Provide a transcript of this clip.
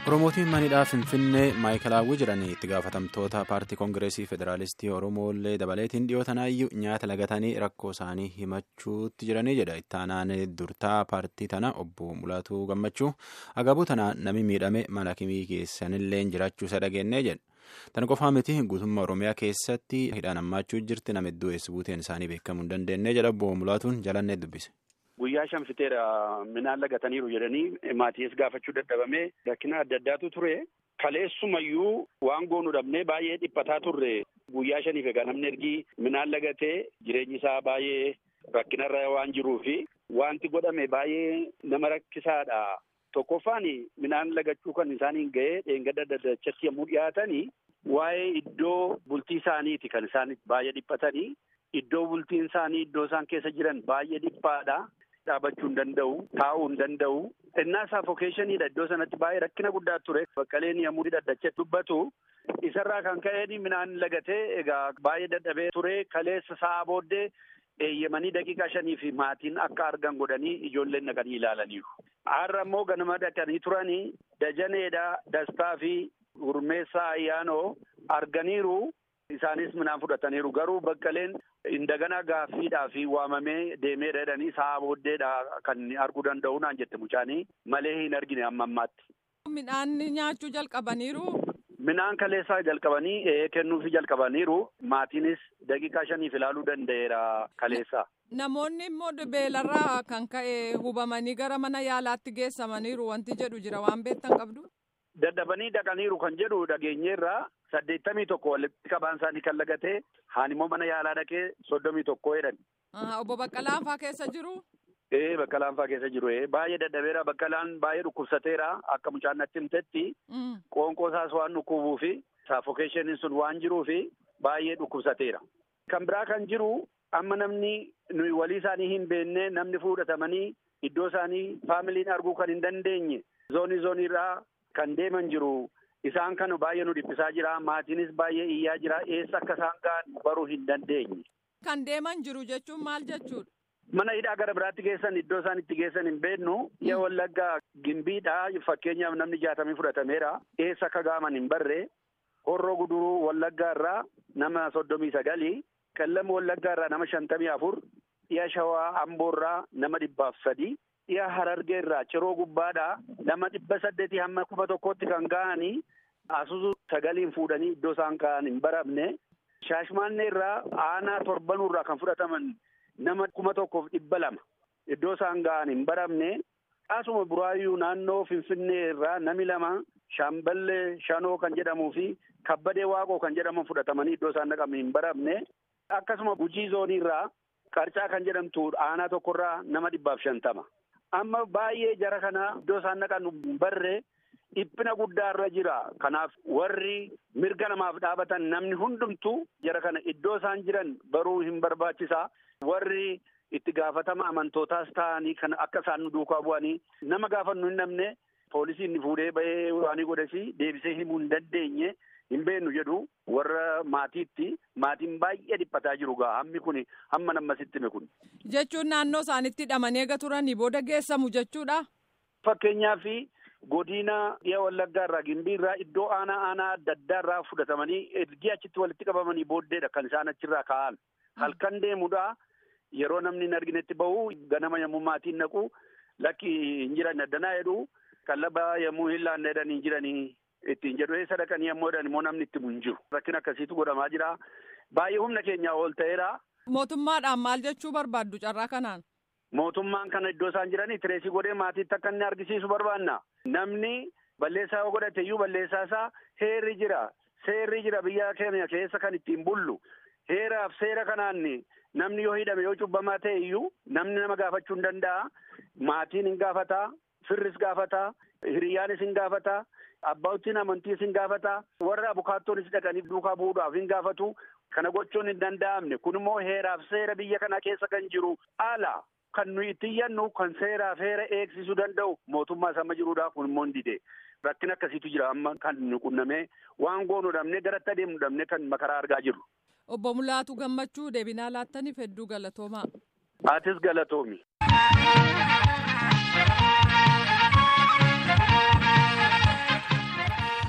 Oromootiin manidhaa Finfinnee maayikalaawwi jiranii itti gaafatamtoota paartii koongireesii federaalistii Oromooillee dabaleetiin dhiyootanaayyuu nyaata lagatanii rakkoo isaanii himachuutti jiranii jedha. Ittaanaan durtaa paartii tana obbo Mulaatuu Gammachuu agabuu tana nami miidhame mana kimii keessanillee jiraachuu isa dhageenyee jedha. Tan qofaa miti guutummaa Oromiyaa keessatti hidhaan hammaachuu jirti nama iddoo eessa buuteen isaanii beekamuu hin dandeenye jedha obbo Mulaatuun jalannee dubbise. Guyyaa shan fiteera midhaan lagataniiru jedhanii maatiis gaafachuu dadhabamee rakkina adda addaatu ture. Kaleessumayyuu waan goonu dhabnee baay'ee dhiphataa turre. Guyyaa shaniif egaa namni ergi midhaan lagatee jireenyi isaa baay'ee rakkinarra waan jiruufi wanti godhame baay'ee nama rakkisaadha. Tokkoffaan midhaan lagachuu kan isaaniin ga'ee dheengadda daddachatti yommuu dhiyaatanii waa'ee iddoo bultii isaaniiti kan isaan baay'ee dhiphatanii. Iddoo bultiin isaanii iddoo isaan keessa jiran baay'ee dhiphaadha. Dhaabachuu hin danda'u, taa'uu hin danda'u. Innaa saafokeeshiniidha iddoo sanatti baay'ee rakkina guddaa ture. Baqqaleen yommuu daddachee dubbatu isarraa kan ka'een midhaan lagatee egaa baay'ee dadhabee ture. Kaleessa sa'a booddee eeyyamanii daqiiqaa shanii fi maatiin akka argan godhanii ijoolleen dhaqanii ilaalaniiru. Har'a immoo ganama dhaqanii turanii dajaneedha dastaa fi gurmeessaa ayyaanoo arganiiru. Isaanis midhaan fudhataniiru garuu baqqaleen indagana gaaffiidhaa fi waamamee deemee jedhanii sa'a booddeedha kan arguu danda'u naan jette mucaanii malee hin argine amma ammaatti. Midhaan nyaachuu jalqabaniiru. Midhaan kaleessaa jalqabanii kennuufi jalqabaniiru maatiinis daqiiqaa shaniif ilaaluu danda'eera kaleessaa. Namoonni immoo beelarraa kan ka'e hubamanii gara mana yaalaatti geessamaniiru wanti jedhu jira waan beektan qabdu. Dadhabanii dhaqaniiru kan jedhu dhageenyeerraa saddeettamii tokko walitti qabaan isaanii kan lagatee haan immoo mana yaalaa dhaqee soddomii tokko jedhan. Obbo Baqqalaan faa keessa jiru. Ee Baqqalaan faa keessa jiru baay'ee dadhabeera Baqqalaan baay'ee dhukkubsateera akka mucaan natti himtetti qoonqoo isaas waan dhukkubuu fi saafokeeshiniin sun waan jiruu fi baay'ee dhukkubsateera. Kan biraa kan jiru amma namni nuyi walii isaanii hin beekne namni fudhatamanii iddoo isaanii faamiliin arguu kan hin dandeenye zoonii zooniirraa kan deeman jiru. Isaan kana baay'ee nu dhiphisaa jira. Maatiinis baay'ee iyyaa jira. Eessa akka isaan ga'an baruu hin dandeenye. Kan deeman jiru jechuun maal jechuudha? Mana hidhaa gara biraatti geessan iddoo isaan itti geessan hin beeknu. Yaa wallaggaa gimbiidha. Fakkeenyaaf namni jaatamii fudhatameera. Eessa akka ga'aman hin barre. Horroo guduruu wallaggaa irraa nama soddomii sagali. Qellam wallaggaa irraa nama shantamii afur. Dhiya shawaa amboo irraa nama dhibbaaf sadi. Dhiya harargee irraa ciroo gubbaadhaa nama dhibba saddeetii hamma kuma tokkotti kan ga'anii asusu sagaliin fuudhanii iddoo isaan ka'an hin baramne. Shaashmaannee irraa aanaa torbanuu irraa kan fudhataman nama kuma tokkoof dhibba lama iddoo isaan ga'an hin baramne. Asuma buraayyuu naannoo Finfinnee irraa nami lama Shaamballee Shanoo kan jedhamuu fi Kabbadee Waaqoo kan jedhaman fudhatamanii iddoo isaan dhaqaman hin baramne. Akkasuma Gujii zoonii irraa Qarcaa kan jedhamtu aanaa tokkorraa nama dhibbaaf shantama. Amma baay'ee jara kana iddoo isaan dhaqan barree dhiphina guddaa irra jira. Kanaaf warri mirga namaaf dhaabatan namni hundumtuu jara kana iddoo isaan jiran baruu hin barbaachisa. Warri itti gaafatama amantootaas ta'anii kan akka isaan nu duukaa bu'anii nama gaafannu hin dhabne poolisiin fuudhee bahee waan godhesi deebisee himuu hin dandeenye. Hin beeknu jedhu warra maatiitti maatiin baay'ee dhiphataa jiru gaa hammi kun hamma nammasitti hime kun. Jechuun naannoo isaanitti hidhamanii eega turanii booda geessamu jechuudha. Fakkeenyaaf godina dhiya wallaggaa irraa gimbii irraa iddoo aanaa aanaa adda addaa irraa fudhatamanii ergi achitti walitti qabamanii booddeedha kan isaan achirraa ka'an. Halkan deemudha yeroo namni hin arginetti bahu ganama yommuu maatiin naqu lakki hin jiran addanaa jedhu qallaba yommuu hin laanne jedhan hin jiranii. Ittiin jedhu eessa dhaqanii ammoo jedhan immoo namni itti hin jiru. Rakkina akkasiitu godhamaa jira. Baay'ee humna keenyaa ol ta'eera. Mootummaadhaan maal jechuu barbaaddu carraa kanaan? Mootummaan kana iddoo isaan jiranii tireesii godhee maatiitti akka inni argisiisu barbaanna. Namni balleessaa yoo godhate iyyuu balleessaa isaa heerri jira. Seerri jira biyya keenya keessa kan ittiin bullu. Heeraaf seera kanaan namni yoo hidhame yoo cubbamaa ta'e iyyuu namni nama gaafachuu hin danda'a. Maatiin hin gaafataa. Firris gaafataa. Hiriyyaanis hin gaafataa. Abbootiin amantiis hin gaafata. Warra abukaattonis dhaqanii duukaa bu'uudhaaf hin gaafatu. Kana gochuun hin danda'amne. Kun immoo heeraaf seera biyya kana keessa kan jiru ala kan nuyi itti iyyannu kan seeraaf heera eegsisuu danda'u mootummaa sama jiruudha. Kun immoo hin dide. Rakkina akkasiitu jira amma kan nu qunnamee waan goonu dhabnee garatti adeemu dhabnee kan makaraa argaa jirru. Obbo Mulaatu Gammachuu deebinaa laattaniif hedduu galatoomaa. Atis galatoomi.